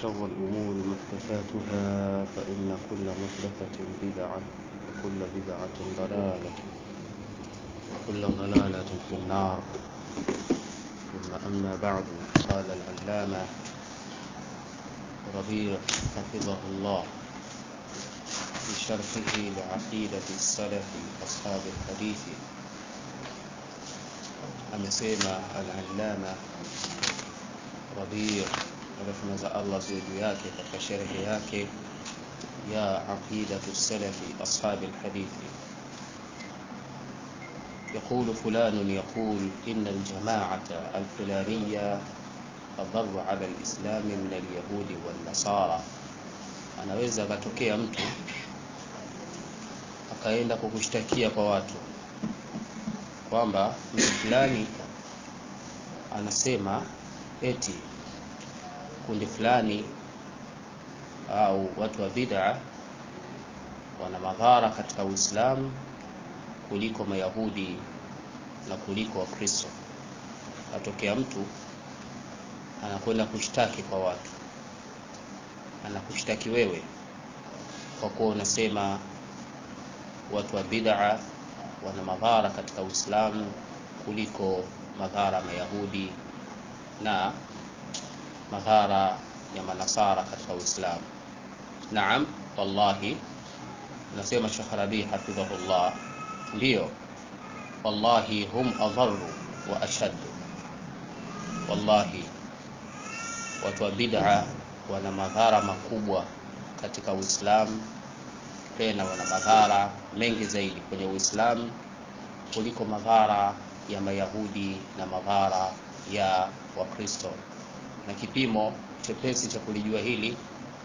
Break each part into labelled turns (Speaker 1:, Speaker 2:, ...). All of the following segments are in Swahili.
Speaker 1: وشر الأمور محدثاتها فإن كل محدثة بدعة وكل بدعة ضلالة وكل ضلالة في النار ثم أما بعد قال العلامة ربيع حفظه الله في شرحه لعقيدة السلف أصحاب الحديث amesema al-allama Rabi' rehma za Allah ziwe juu yake katika sherehe yake ya aqidatu salafi ashabi alhadithi يقول فلان يقول إن الجماعة الفلانية أضر على الإسلام من اليهود والنصارى anaweza akatokea mtu akaenda kukushtakia kwa watu kwamba mtu fulani anasema eti kundi fulani au watu wa bid'a wana madhara katika Uislamu kuliko Mayahudi na kuliko Wakristo. Atokea mtu anakwenda kushtaki kwa watu, anakushtaki wewe kwa kuwa unasema watu wa bid'a wana madhara katika Uislamu kuliko madhara Mayahudi na madhara ya manasara katika Uislamu. Naam, wallahi nasema Sheikh Rabi hafidhahullah, ndiyo wallahi hum adharu wa ashaddu. Wallahi watu wa bid'a wana madhara makubwa katika Uislamu, tena wana madhara mengi zaidi kwenye Uislamu kuliko madhara ya Mayahudi na madhara ya Wakristo. Na kipimo chepesi cha kulijua hili,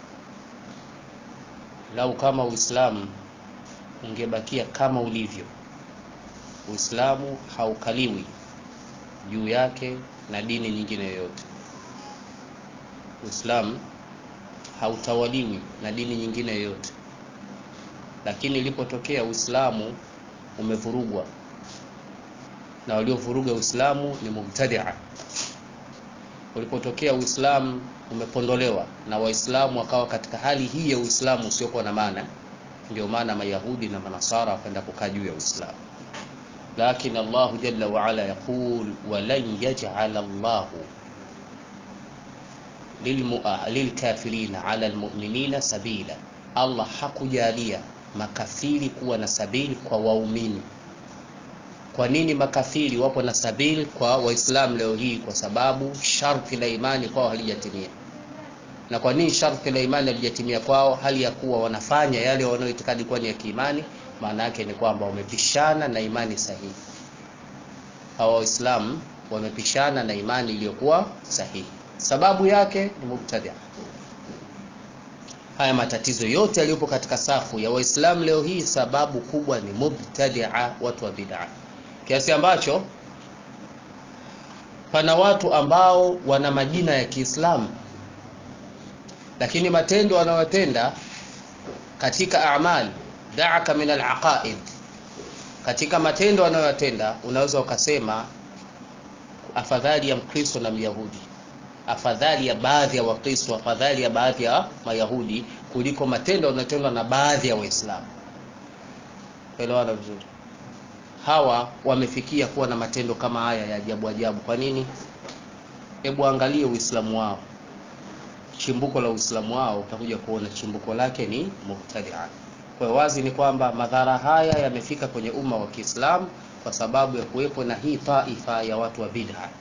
Speaker 1: lau kama Uislamu ungebakia kama ulivyo, Uislamu haukaliwi juu yake na dini nyingine yoyote. Uislamu hautawaliwi na dini nyingine yoyote, lakini ilipotokea Uislamu umevurugwa na waliovuruga Uislamu ni mubtadia. Ulipotokea Uislamu umepondolewa na Waislamu wakawa katika hali hii ya Uislamu usiokuwa na maana, ndio maana Mayahudi na Manasara wakaenda kukaa juu ya Uislamu. Lakin Allahu jalla wa ala yaqul walan yaj'ala Allahu lilkafirina ala almu'minina sabila, Allah hakujalia makafiri kuwa na sabili kwa waumini. Kwa nini makafiri wapo na sabili kwa Waislamu leo hii? Kwa sababu sharti la imani kwao halijatimia. Na kwa nini sharti la imani halijatimia kwao, hali ya kuwa wanafanya yale wanayoitikadi kuwa ni ya kiimani? Maana yake ni kwamba wamepishana na imani sahihi. Hawa Waislamu wamepishana na imani iliyokuwa sahihi. Sababu yake ni mubtadia. Haya matatizo yote yaliyopo katika safu ya Waislamu leo hii, sababu kubwa ni mubtadia, watu wa bid'a kiasi ambacho pana watu ambao wana majina ya Kiislamu lakini matendo wanayotenda katika amali da'aka min alaqaid, katika matendo wanayotenda unaweza ukasema afadhali ya Mkristo na Myahudi, afadhali ya baadhi ya Wakristo, afadhali ya baadhi ya Mayahudi kuliko matendo yanayotendwa na baadhi ya Waislamu. Elewana vizuri hawa wamefikia kuwa na matendo kama haya ya ajabu ajabu. Kwa nini? Hebu angalie Uislamu wao, chimbuko la Uislamu wao, utakuja kuona chimbuko lake ni mubtadia. Kwa hiyo wazi ni kwamba madhara haya yamefika kwenye umma wa Kiislamu kwa sababu ya kuwepo na hii taifa ya watu wa bid'a.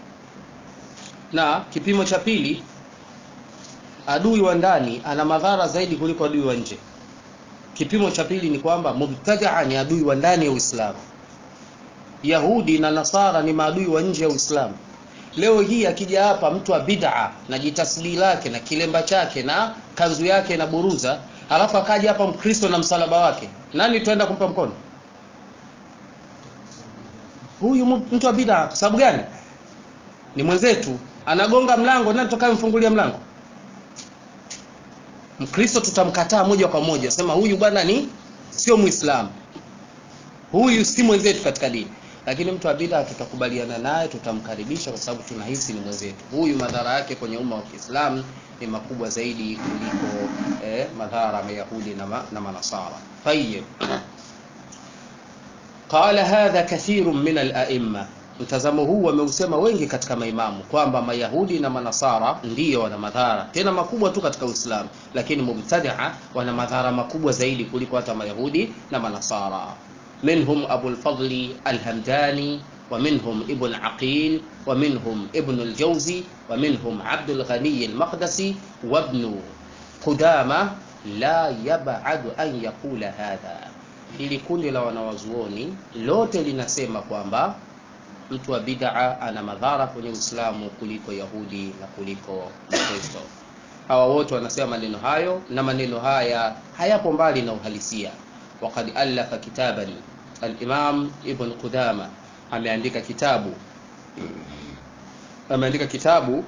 Speaker 1: Na kipimo cha pili, adui wa ndani ana madhara zaidi kuliko adui wa nje. Kipimo cha pili ni kwamba mubtadia ni adui wa ndani ya Uislamu. Yahudi na Nasara ni maadui wa nje ya Uislamu. Leo hii akija hapa mtu wa bid'a na jitasbii lake na kilemba chake na kanzu yake na buruza, alafu akaja hapa Mkristo na msalaba wake, nani tuenda kumpa mkono? Huyu mtu wa bid'a. Kwa sababu gani? Ni mwenzetu, anagonga mlango, nani tutakayemfungulia mlango? Mkristo tutamkataa moja kwa moja, sema huyu bwana ni sio Muislamu, huyu si mwenzetu katika dini. lakini mtu wa bid'a tutakubaliana naye tutamkaribisha kwa sababu tunahisi ni mwenzetu huyu madhara yake kwenye umma wa Kiislamu ni makubwa zaidi kuliko eh, madhara mayahudi na, ma, na manasara tayyib qala hadha kathirun min al-a'imma mtazamo huu wameusema wengi katika maimamu kwamba mayahudi na manasara ndiyo wana madhara tena makubwa tu katika uislamu lakini mubtadia wana madhara makubwa zaidi kuliko hata mayahudi na manasara minhum abu lfadli alhamdani ومنهم ابن عقيل ومنهم ابن الجوزي ومنهم عبد الغني المقدسي وابن قدامة لا يبعد أن يقول هذا ili kundi la wanawazuoni lote linasema kwamba mtu wa bid'a ana madhara kwenye Uislamu kuliko Yahudi na kuliko Kristo. Hawa wote wanasema maneno hayo na maneno haya hayapo mbali na uhalisia. Waqad alafa kitaban al-Imam Ibn Qudama ameandika kitabu ameandika kitabu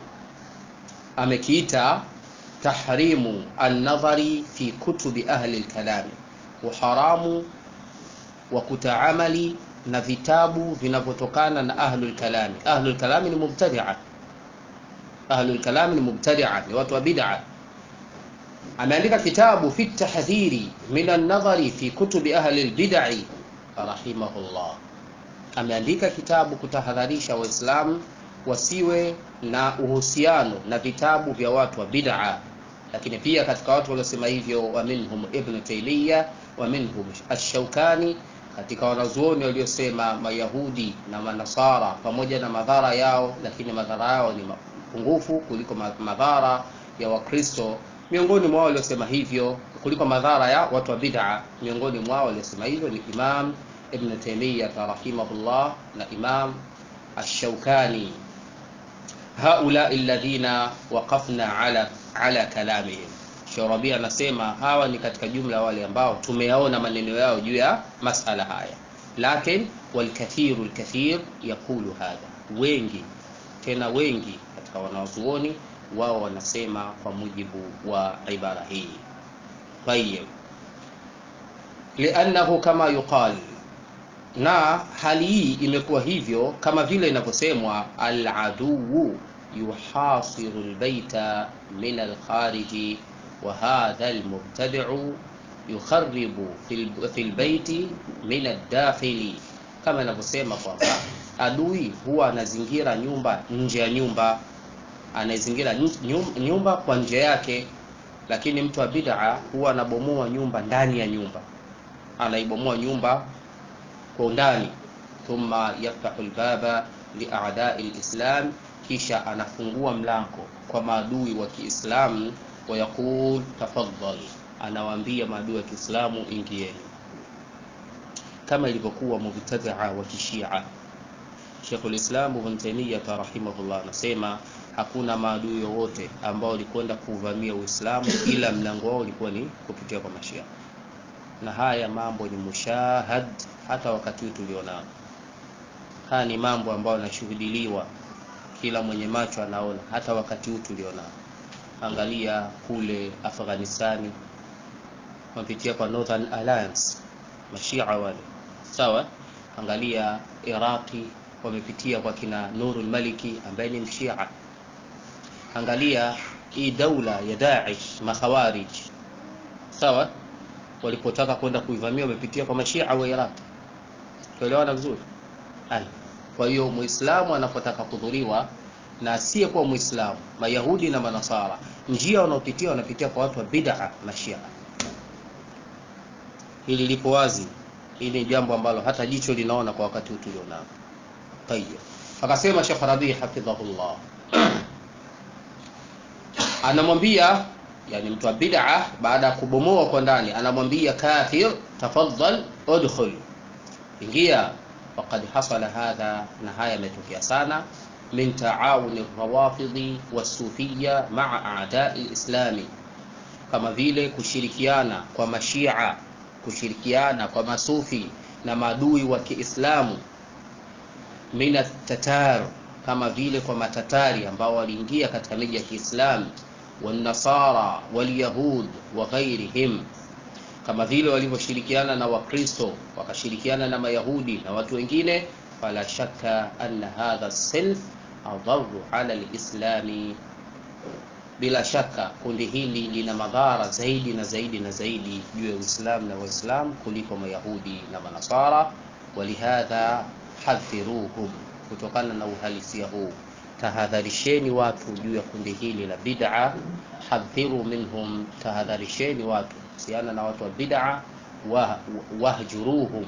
Speaker 1: amekiita tahrimu an-nadhari fi kutubi ahli al-kalam, uharamu wa kutaamali na vitabu vinavyotokana na ahlul kalami. Ahlul kalami ni mubtadi'a, ahlul kalami ni mubtadi'a, ni watu wa bid'a. Ameandika kitabu fi tahdhiri min an-nadhari fi kutubi ahli al-bid'i rahimahullah. Ameandika kitabu kutahadharisha Waislamu wasiwe na uhusiano na vitabu vya watu wa bid'a, lakini pia katika watu waliosema hivyo wa minhum Ibn Taymiyyah wa minhum Ash-Shawkani katika wanazuoni waliosema Mayahudi na Manasara pamoja na madhara yao, lakini madhara yao ni mapungufu kuliko madhara ya Wakristo. Miongoni mwao waliosema hivyo kuliko madhara ya watu wa bid'a, miongoni mwao waliosema hivyo ni Imam Ibn Taymiyyah rahimahullah na Imam Ash-Shawkani. Haula alladhina waqafna ala ala kalamihim Sharabi anasema hawa ni katika jumla wale ambao tumeyaona maneno yao juu ya masala haya, lakin walkathiru lkathir yaqulu hadha, wengi tena wengi katika wanawazuoni wao wanasema kwa mujibu wa ibara hii. Tayib, liannahu kama yuqal, na hali hii imekuwa hivyo kama vile inavyosemwa aladuu yuhasiru lbaita min alkhariji وهذا المبتدع يخرب في البيت من الداخل kama anavyosema kwamba adui huwa anazingira nyumba nje ya nyumba anazingira nyumba kwa nje yake lakini mtu wa bid'a huwa anabomoa nyumba ndani ya nyumba anaibomoa nyumba kwa undani thumma yaftahu albaba li'a'da'i alislam kisha anafungua mlango kwa maadui wa Kiislamu wayaqul tafadhal, anawaambia maadui wa Kiislamu ingieni, kama ilivyokuwa mubtadia wa Kishia. Sheikhul Islam Ibn Taymiyyah rahimahullah anasema hakuna maadui wowote ambao walikwenda kuvamia Uislamu ila mlango wao ulikuwa ni kupitia kwa Mashia, na haya mambo ni mushahad hata wakati huu tulionao. Haya ni mambo ambayo yanashuhudiliwa, kila mwenye macho anaona, hata wakati huu tulionao. Angalia kule Afghanistani wamepitia kwa Northern Alliance mashia wale, sawa. Angalia Iraqi wamepitia kwa kina Nurul Maliki ambaye ni mshia. Angalia hii daula ya Daesh makhawarij, sawa, walipotaka kwenda kuivamia wamepitia kwa mashia wa Iraq. Tuelewana vizuri? Kwa hiyo Muislamu anapotaka kudhuriwa na asiyekuwa Muislamu, Mayahudi na Manasara, njia wanaopitia wanapitia kwa watu wa bid'a Mashia. Hili lipo wazi, hili ni jambo ambalo hata jicho linaona kwa wakati huu tulionao. Tayeb, akasema Sheikh Rabi hafidhahullah anamwambia yani mtu wa bid'a baada ya kubomoa kwa ndani, anamwambia kafir, tafadhal udkhul, ingia. Faqad hasala hadha, na haya yametokea sana min taawuni rawafidhi wasufiya maa a'dai lislami, kama vile kushirikiana kwa mashia, kushirikiana kwa masufi na maadui wa Kiislamu, min at-tatar, kama vile kwa matatari ambao waliingia katika miji ya Kiislamu, wanasara walyahud wa ghairihim, kama vile walivyoshirikiana na Wakristo wakashirikiana na Mayahudi na watu wengine fala shakka anna hadha as-silf adharu ala al-islami bila shaka kundi hili lina madhara zaidi na zaidi na zaidi juu ya Uislamu na Waislamu kuliko Mayahudi na Manasara. Walihadha hadhiruhum, kutokana na uhalisia huu tahadharisheni watu juu ya kundi hili la bid'a. Hadhiru minhum, tahadharisheni watu kuhusiana na watu wa bid'a. Wahjuruhum,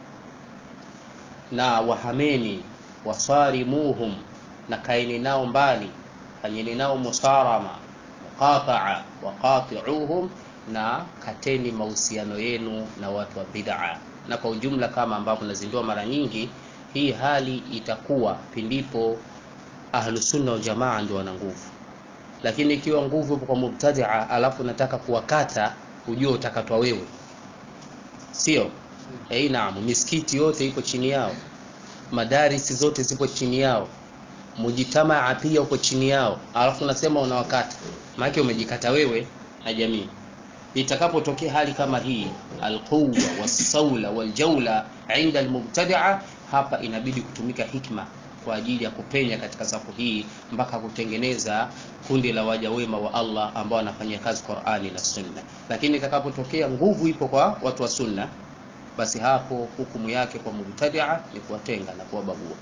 Speaker 1: na wahameni. Wasarimuhum, na kaeni nao mbali fanyeni nao musarama muqataa waqati'uhum, na kateni mahusiano yenu na watu wa bid'a. Na kwa ujumla, kama ambavyo nazindua mara nyingi, hii hali itakuwa pindipo ahlusunna wal jamaa ndio wana nguvu, lakini ikiwa nguvu ipo kwa mubtadia, alafu nataka kuwakata, ujue utakatwa wewe, sio eh? Naam, misikiti yote iko chini yao, madarisi zote zipo chini yao mujitamaa pia uko chini yao, alafu unasema unawakata, maana umejikata wewe na jamii. Itakapotokea hali kama hii, alquwa wasaula waljaula inda almubtadia, hapa inabidi kutumika hikma kwa ajili ya kupenya katika safu hii mpaka kutengeneza kundi la waja wema wa Allah ambao wanafanyia kazi Qur'ani na Sunna. Lakini itakapotokea nguvu ipo kwa watu wa Sunna, basi hapo hukumu yake kwa mubtadia ni kuwatenga na kuwabagua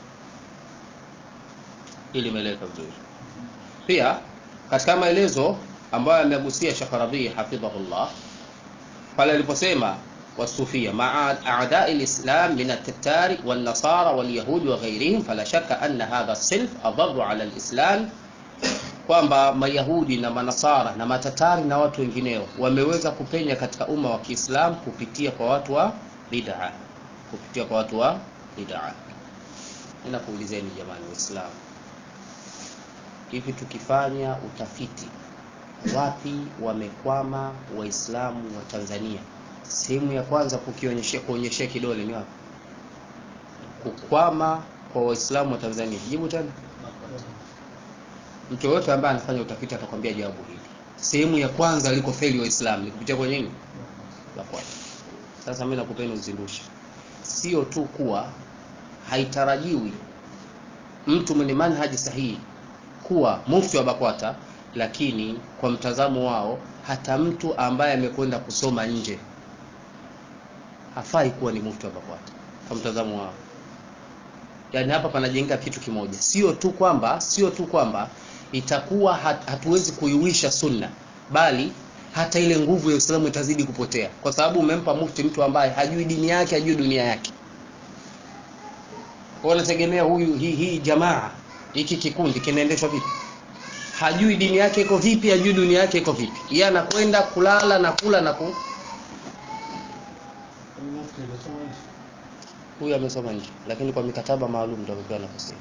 Speaker 1: ili imeeleweka vizuri. Pia katika maelezo ambayo amegusia Sheikh Rabi hafidhahullah pale aliposema wasufia maa a'da'i al-islam min at-tattari wan-nasara wal-yahudi wa ghayrihim fala shakka anna hadha as-silf adharru 'ala al-islam, kwamba mayahudi na manasara na matatari na watu wengineo wameweza kupenya katika umma wa Kiislamu kupitia kwa watu wa bid'a, kupitia kwa watu wa bid'a. Ninakuulizeni jamani Waislamu, hivi tukifanya utafiti wapi wamekwama waislamu wa Tanzania, sehemu ya kwanza kukionyeshea kuonyeshea kidole ni wapi? Kukwama kwa waislamu wa Tanzania. Jibu tena. Mtu yoyote ambaye anafanya utafiti atakwambia jawabu hili. Sehemu ya kwanza aliko feli waislamu ni kupitia kwenye nini? La kwanza. Sasa mimi nakupeni uzindushi, sio tu kuwa haitarajiwi mtu mwenye manhaji sahihi kuwa mufti wa BAKWATA, lakini kwa mtazamo wao hata mtu ambaye amekwenda kusoma nje hafai kuwa ni mufti wa BAKWATA kwa mtazamo wao. Yaani hapa panajenga kitu kimoja, sio tu kwamba sio tu kwamba itakuwa hat, hatuwezi kuiwisha sunna, bali hata ile nguvu ya Uislamu itazidi kupotea, kwa sababu umempa mufti mtu ambaye hajui dini yake, hajui dunia yake. Kwa unategemea huyu hii hii jamaa hiki kikundi kinaendeshwa vipi? Hajui dini yake iko vipi, hajui dunia yake iko vipi. Yeye anakwenda kulala na kula na ku huyu amesoma nje, lakini kwa mikataba maalum ndio amepewa nafasi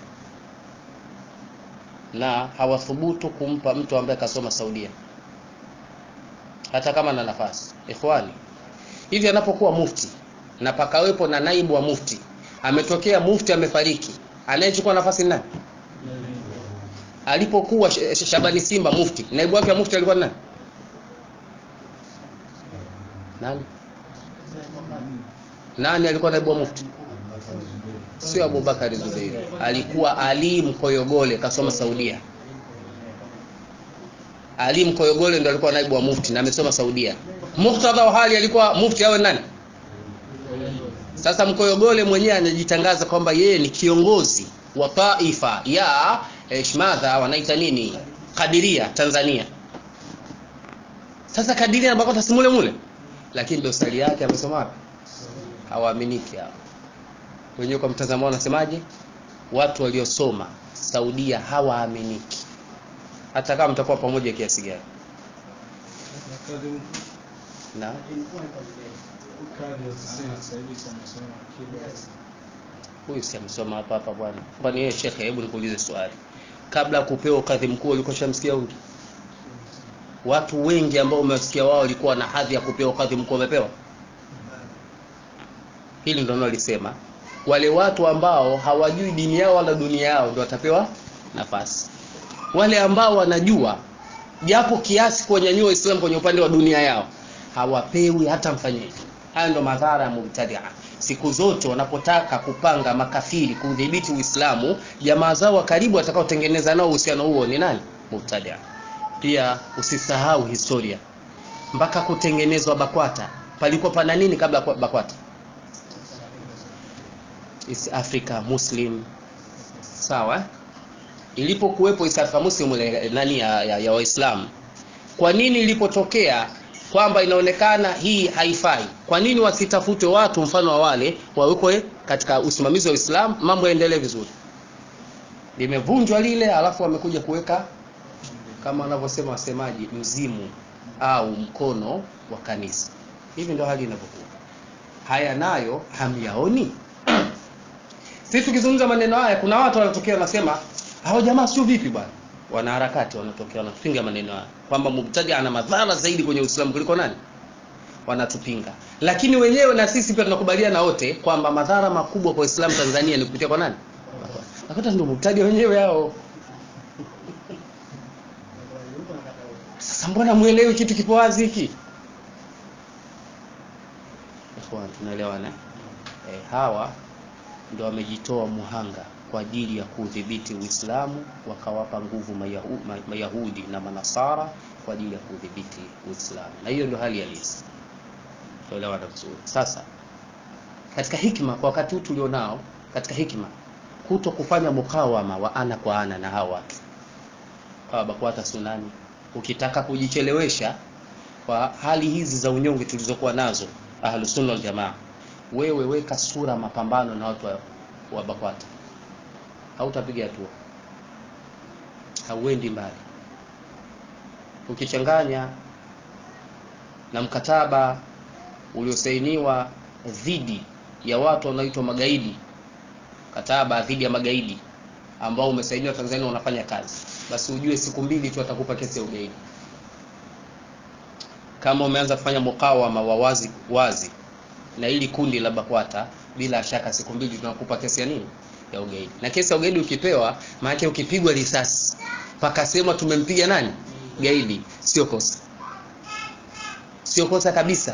Speaker 1: na hawathubutu kumpa mtu ambaye kasoma Saudia hata kama na nafasi. Ikhwani, hivi anapokuwa mufti na pakawepo na naibu wa mufti, ametokea mufti amefariki, anayechukua nafasi ni nani? Alipokuwa Shabani Simba mufti, naibu wake wa mufti alikuwa nani? Nani? Nani alikuwa naibu wa mufti? Sio Abubakari Zubeiri, alikuwa Ali Mkoyogole, kasoma Saudia. Ali Mkoyogole ndo alikuwa naibu wa mufti na amesoma Saudia. Muktadha wa hali alikuwa mufti awe nani? Sasa Mkoyogole mwenyewe anajitangaza kwamba yeye ni kiongozi wa taifa ya shmadha wanaita nini, Kadiria Tanzania. Sasa Kadiria na BAKWATA si mule mule, lakini dosari yake amesoma wapi? Hawaaminiki hao wenyewe. Kwa mtazamo wao wanasemaje? Watu waliosoma Saudia hawaaminiki, hata kama mtakuwa pamoja kiasi gani. Na huyu si amesoma hapa hapa bwana. Kwani yeye shekhe, hebu nikuulize swali, kabla ya kupewa ukadhi mkuu ulikuwa shamsikia huyu? Watu wengi ambao umewasikia wao walikuwa na hadhi ya kupewa ukadhi mkuu wamepewa? Hili ndio nalisema, wale watu ambao hawajui dini yao wala dunia yao ndio watapewa nafasi. Wale ambao wanajua japo kiasi kuwanyanyua Uislamu kwenye upande wa dunia yao hawapewi hata mfanyeji. Haya ndo madhara ya mubtadia. siku zote wanapotaka kupanga makafiri kudhibiti Uislamu, jamaa zao wa karibu watakaotengeneza nao uhusiano huo ni nani? Mubtadia. Pia usisahau historia, mpaka kutengenezwa BAKWATA palikuwa pana nini kabla ya BAKWATA? East Africa Muslim, sawa. Ilipokuwepo East Africa Muslim ile nani ya, ya, ya Waislamu, kwa nini ilipotokea kwamba inaonekana hii haifai, kwa nini wasitafute watu mfano wa wale wawekwe katika usimamizi wa Uislamu, mambo yaendelee vizuri? Limevunjwa lile, alafu wamekuja kuweka kama wanavyosema wasemaji, mzimu au mkono wa kanisa. Hivi ndio hali inavyokuwa. Haya nayo hamyaoni? Sisi tukizungumza maneno haya, kuna watu wanatokea wanasema hao jamaa sio vipi bwana. Wanaharakati wanatokea wanatupinga maneno haya kwamba mubtadi ana madhara zaidi kwenye Uislamu kuliko nani, wanatupinga. Lakini wenyewe na sisi pia tunakubaliana wote kwamba madhara makubwa kwa Uislamu Tanzania ni kupitia kwa nani? Nakuta ndio mubtadi wenyewe hao. Sasa mbona muelewi kitu kipo wazi hiki? Ikhwan, tunaelewana eh? Hawa ndio wamejitoa muhanga kwa ajili ya kudhibiti Uislamu, wakawapa nguvu Mayahu, Mayahudi na Manasara kwa ajili ya kudhibiti Uislamu, na hiyo ndio hali halisi. Tuelewana vizuri. Sasa katika hikma kwa wakati huu tulionao, katika hikma kuto kufanya mukawama wa ana kwa ana na hawa watu hawa BAKWATA sunani, ukitaka kujichelewesha kwa hali hizi za unyonge tulizokuwa nazo Ahlusunna wal Jamaa, wewe weka sura mapambano na watu wa, wa BAKWATA hautapiga hatua, hauendi mbali. Ukichanganya na mkataba uliosainiwa dhidi ya watu wanaoitwa magaidi, mkataba dhidi ya magaidi ambao umesainiwa Tanzania unafanya kazi, basi ujue siku mbili tu atakupa kesi ya ugaidi. Kama umeanza kufanya mukawama wa wazi wazi na hili kundi la BAKWATA, bila shaka siku mbili tunakupa kesi ya nini ya ugaidi. Na kesi ya ugaidi ukipewa, maana ukipigwa risasi pakasema tumempiga nani gaidi, sio kosa, sio kosa kabisa.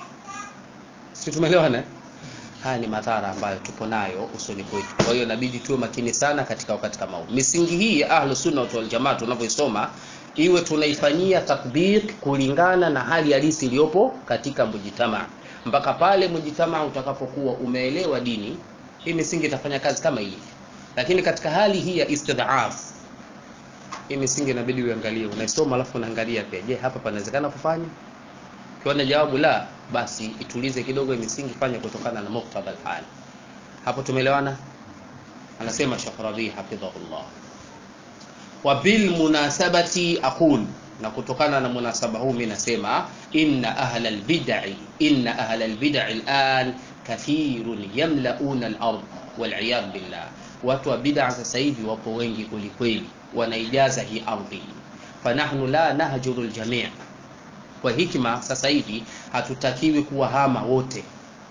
Speaker 1: Sio, tumeelewana? Haya ni madhara ambayo tupo nayo usoni kwetu. Kwa hiyo inabidi tuwe makini sana katika wakati kama huu. Misingi hii ya Ahlus Sunna wal Jamaa tunavyoisoma iwe tunaifanyia tatbiq kulingana na hali halisi iliyopo katika mujitamaa, mpaka pale mujitamaa utakapokuwa umeelewa dini hii misingi itafanya kazi kama hii, lakini katika hali hii ya istidhaf, hii misingi inabidi uangalie, unaisoma alafu unaangalia pia, je, hapa panawezekana kufanya? Ukiona jawabu la, basi itulize kidogo misingi, fanya kutokana na muktadha al-hali. Hapo tumeelewana? Anasema Sheikh Rabi hafidhahullah, wa bil munasabati aqul, na kutokana na munasaba huu mimi nasema inna ahla al-bid'i inna ahla al-bid'i al-an kathirun yamlauna al-ard wal'iyad billah, watu wa bid'a sasa hivi wapo wengi kwelikweli, wanaijaza hii ardhi. Fanahnu la nahjuru al-jami', kwa hikma sasa hivi hatutakiwi kuwahama wote,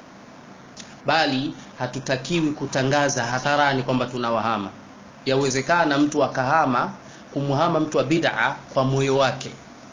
Speaker 1: bali hatutakiwi kutangaza hadharani kwamba tunawahama. Yawezekana mtu akahama kumhama mtu wa bid'a kwa moyo wake,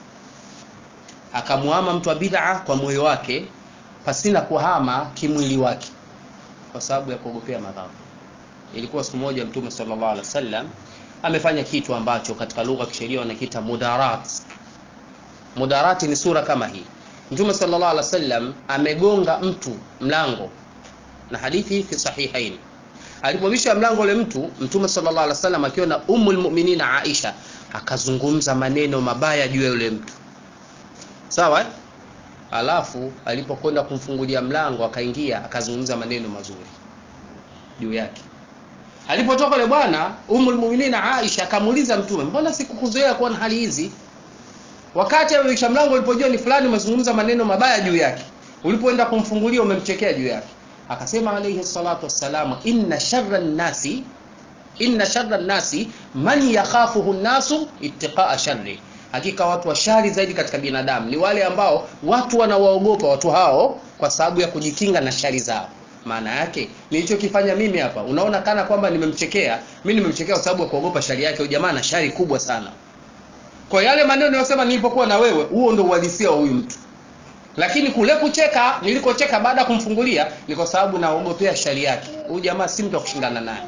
Speaker 1: akamuhama mtu wa bid'a kwa moyo wake pasina kuhama kimwili wake kwa sababu ya kuogopea madhara. Ilikuwa siku moja Mtume sallallahu alaihi wasallam amefanya kitu ambacho katika lugha ya kisheria wanakiita mudarat. Mudarati ni sura kama hii. Mtume sallallahu alaihi wasallam amegonga mtu mlango, na hadithi fi sahihain. Alipobisha mlango ule mtu, Mtume sallallahu alaihi wasallam akiwa na Ummul Mu'minina Aisha akazungumza maneno mabaya juu ya yule mtu, sawa Alafu alipokwenda kumfungulia mlango akaingia, akazungumza maneno mazuri juu yake. Alipotoka yule bwana Ummul Mu'minina Aisha akamuuliza Mtume, mbona sikukuzoea kuwa na hali hizi? Wakati amebisha mlango, ulipojua ni fulani umezungumza maneno mabaya juu yake, ulipoenda kumfungulia umemchekea juu yake. Akasema alayhi salatu wassalamu, inna sharra nnasi inna sharra nnasi man yakhafuhu nnasu ittiqaa sharri Hakika watu wa shari zaidi katika binadamu ni wale ambao watu wanawaogopa watu hao kwa sababu ya kujikinga na shari zao. Maana yake nilichokifanya mimi hapa, unaona kana kwamba nimemchekea. Mimi nimemchekea kwa sababu ya kuogopa shari yake. Huyu jamaa na shari kubwa sana. Kwa yale maneno niliyosema nilipokuwa na wewe, huo ndio uhalisia wa huyu mtu. lakini kule kucheka nilikocheka baada ya kumfungulia ni kwa sababu naogopea shari yake huyu jamaa si mtu wa kushindana naye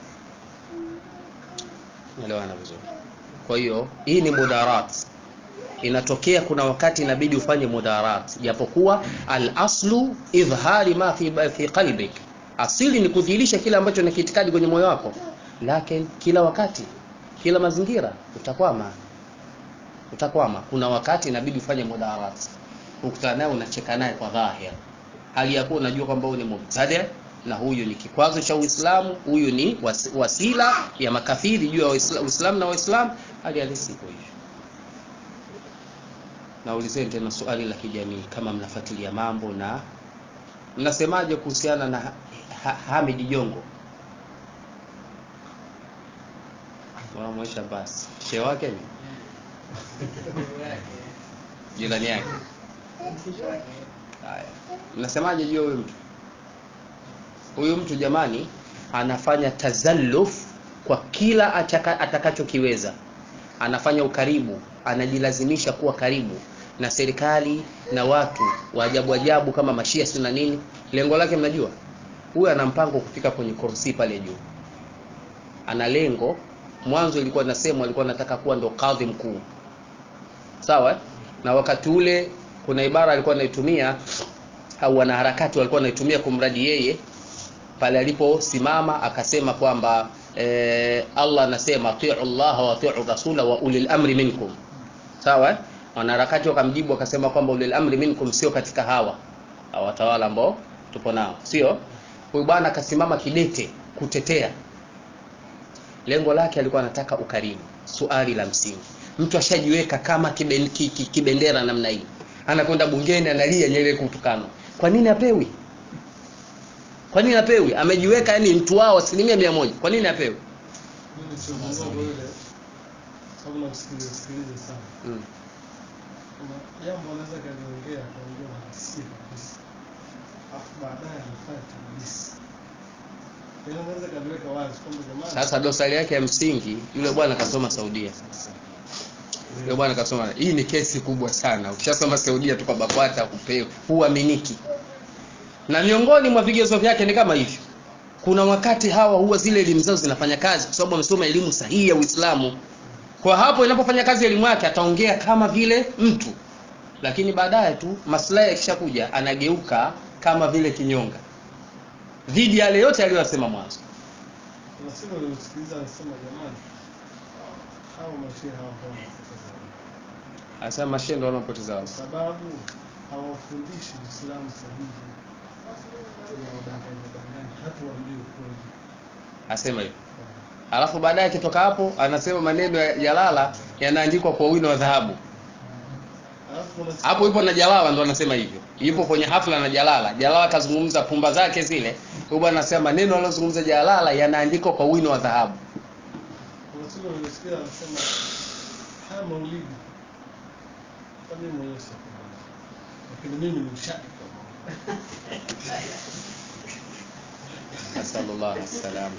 Speaker 1: elewana vizuri kwa hiyo hii ni mudarat inatokea kuna wakati inabidi ufanye mudarat japokuwa al-aslu idhhari ma fi, fi qalbik asili ni kudhihirisha kile ambacho ni kiitikadi kwenye moyo wako lakini kila wakati kila mazingira utakwama utakwama kuna wakati inabidi ufanye mudarat ukutana naye unacheka naye kwa dhahir hali ya kuwa unajua kwamba huyu ni mubtadi na huyu ni kikwazo cha Uislamu huyu ni was, wasila ya makafiri juu ya Uislamu na Waislamu hali halisi iko hivyo naulizeni tena swali la kijamii kama mnafuatilia mambo na mnasemaje kuhusiana na ha, ha, Hamid Jongo wanamwesha basi shehe wake ni jirani yake haya mnasemaje juu huyu mtu huyu mtu jamani anafanya tazalluf kwa kila ataka, atakachokiweza anafanya ukaribu anajilazimisha kuwa karibu na serikali na watu wa ajabu ajabu kama mashia si na nini lengo lake mnajua huyu ana mpango kufika kwenye kursi pale juu ana lengo mwanzo ilikuwa nasema alikuwa anataka kuwa ndo kadhi mkuu sawa na wakati ule kuna ibara alikuwa anaitumia au wanaharakati walikuwa wanaitumia kumradi yeye pale aliposimama akasema kwamba e, Allah anasema atiu Allah wa atiu rasula wa ulil amri minkum sawa wanaharakati wakamjibu wakasema kwamba ulil amri minkum sio katika hawa watawala ambao tupo nao sio huyu bwana akasimama kidete kutetea lengo lake alikuwa anataka ukarimu suali la msingi mtu ashajiweka kama kiben, ki, ki, kibendera namna hii anakwenda bungeni analia Nyerere kutukana kwa nini apewi kwa nini apewi amejiweka yani mtu wao asilimia mia moja kwa nini apewi
Speaker 2: mm. jambo anaweza kaliongea kaongea na hasira kabisa alafu baadaye anafanya tadlisi yaani anaweza kaliweka wazi kwamba jamani
Speaker 1: sasa dosari yake ya msingi yule bwana kasoma saudia yule bwana kasoma hii ni kesi kubwa sana ukishasoma saudia tu kwa bakwata kupewa huaminiki na miongoni mwa vigezo vyake ni kama hivyo kuna wakati hawa huwa zile elimu zao zinafanya kazi kwa sababu wamesoma elimu sahihi ya Uislamu kwa hapo inapofanya kazi elimu yake ataongea kama vile mtu lakini baadaye tu maslahi yakishakuja anageuka kama vile kinyonga dhidi ya yale yote aliyosema mwanzo
Speaker 2: kuna siku nilimsikiliza anasema jamani hao mashia hawa hawa wanapoteza muda.
Speaker 1: anasema mashendo wanaopoteza
Speaker 2: kwa sababu hawafundishi Uislamu sahihi wadanganya danganya hata waambie ukweli
Speaker 1: asema hivyo alafu baadaye akitoka hapo anasema maneno ya Jalala yanaandikwa kwa wino wa dhahabu
Speaker 2: alafu kuna siku-
Speaker 1: hapo ipo na Jalala ndo anasema hivyo yupo kwenye hafla na Jalala Jalala kazungumza pumba zake zile huyo bwana anasema maneno aliyozungumza Jalala yanaandikwa kwa wino wa dhahabu
Speaker 2: kuna siku nilisikia anasema haya maulidi hata mimi mwenyewe sikubali lakini mimi ni mshabiki wa maulidi
Speaker 1: sallallahu alaihi wasallam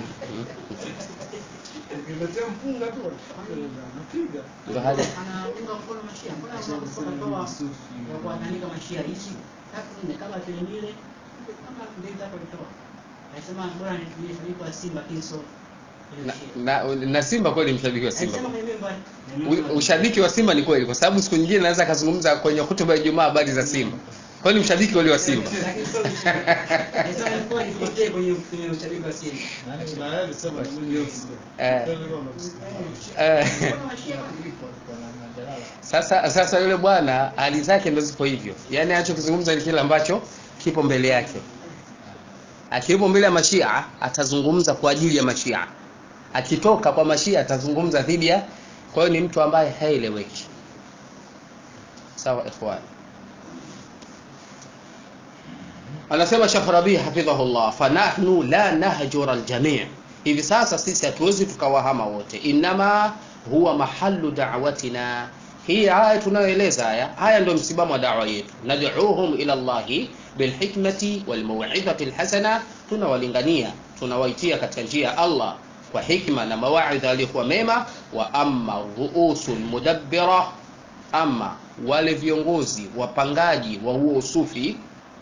Speaker 2: ukiletea mpunga tu napiga
Speaker 1: ndo hali
Speaker 3: anaunga mkono mashia mbona wanakuwa kwa anaandika mashia hizi tatu nne kama vile vile kama mbili tatu alitoa alisema bora nitumie shabiki wa Simba Kinso
Speaker 1: na, na, na Simba kweli mshabiki wa Simba
Speaker 3: alisema kwenye member
Speaker 1: U- ushabiki wa Simba ni kweli kwa sababu siku nyingine naweza akazungumza kwenye hutuba ya Ijumaa habari za Simba kwa ni mshabiki wale wa Simba
Speaker 3: lakini sio mshabiki alisema ilikuwa ipotee kwenye kwenye ushabiki wa Simba
Speaker 2: na yeye alisema ni mimi
Speaker 1: Eh.
Speaker 2: ndio nilikuwa namsikia
Speaker 1: Eh,
Speaker 3: mbona mashia
Speaker 1: sasa sasa yule bwana hali zake ndo zipo hivyo yaani anachokizungumza ni kile ambacho kipo mbele yake akiwepo mbele ya mashia atazungumza kwa ajili ya mashia akitoka kwa mashia atazungumza dhidi ya kwa hiyo ni mtu ambaye haeleweki sawa ikhwan anasema Sheikh Rabi hafidhahullah fanahnu la nahjura aljami' hivi sasa sisi hatuwezi tukawahama wote inama huwa mahallu da'watina hii aya tunayoeleza haya haya ndio msimamo wa da'wa yetu nad'uuhum ila Allahi bilhikmati walmaw'izati alhasana tunawalingania tunawaitia katika njia ya Allah kwa hikma na mawaidha yaliyokuwa mema wa amma ruusul mudabbira ama wale viongozi wapangaji wa huo usufi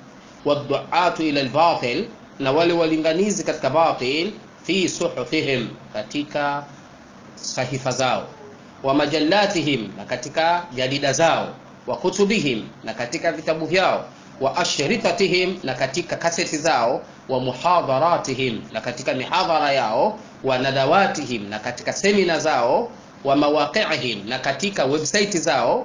Speaker 1: waduatu ila albatil na wale walinganizi katika batil fi suhufihim katika sahifa zao wa majallatihim na katika jarida zao wa kutubihim na katika vitabu vyao wa ashritatihim na katika kaseti zao wa muhadharatihim na katika mihadhara yao wa nadawatihim na katika semina zao wa mawaqi'ihim na katika website zao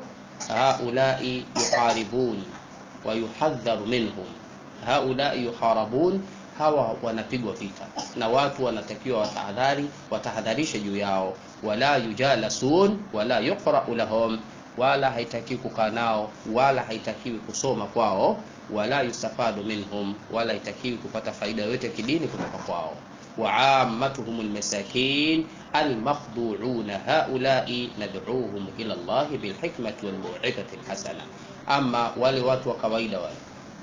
Speaker 1: haulai yuharibun wa yuhadharu minhum haulai yuharabun hawa wanapigwa vita na watu wanatakiwa watahadhari watahadharishe juu yao wala yujalasun wala yuqra'u lahum wala haitakiwi kukaa nao wala haitakiwi kusoma kwao wala yustafadu minhum wala haitakiwi kupata faida yoyote kidini kutoka kwao وعامتهم المساكين المخضوعون هؤلاء ندعوهم إلى الله بالحكمة والموعظة الحسنة أما wale watu wa kawaida wale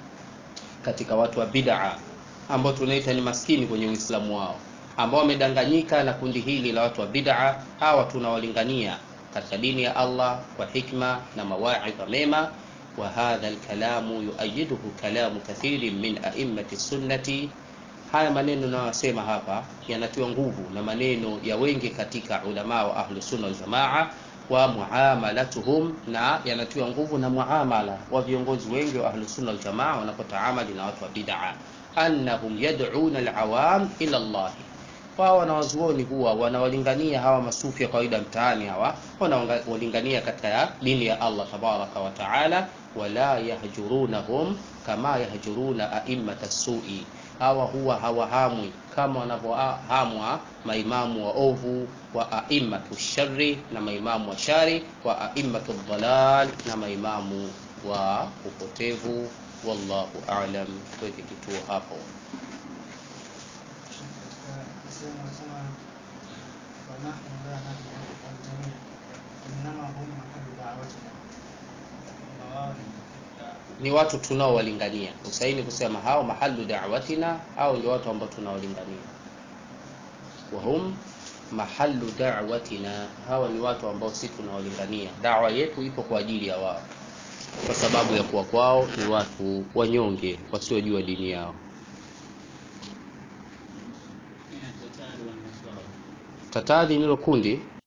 Speaker 1: katika watu wa bid'a ambao tunaita ni maskini kwenye Uislamu wao ambao wamedanganyika na kundi hili la watu wa bid'a hawa tunawalingania katika dini ya Allah kwa hikma na mawaidha mema wa hadha alkalamu yuayiduhu kalamu kathirin min a'immati sunnati haya maneno nayosema hapa yanatiwa nguvu na maneno ya wengi katika ulama wa ahlu sunna wal jamaa wa muamalatuhum na yanatiwa nguvu na muamala wa viongozi wengi wa ahlu sunna wal jamaa wanapotaamali na watu wa bid'a annahum yad'una alawam ila Allah wao wanawazuoni huwa wanawalingania hawa masufi ya kawaida mtaani hawa wanawalingania katika dini ya Allah tabaraka wa taala wala yahjurunahum kama yahjuruna a'immata sui hawa huwa hawahamwi kama wanavyohamwa maimamu wa ovu wa aimmatu shari na maimamu wa shari wa aimmatu dhalal na maimamu wa upotevu wallahu a'lam tuweke kituo hapo ni watu tunaowalingania usaini kusema hao mahalu da'watina au ndio watu ambao tunaowalingania wahum mahalu da'watina hawa ni watu ambao si tunaowalingania dawa yetu ipo kwa ajili ya wao kwa sababu ya kuwa kwao ni watu wanyonge wasiojua dini yao tatadhi nilo kundi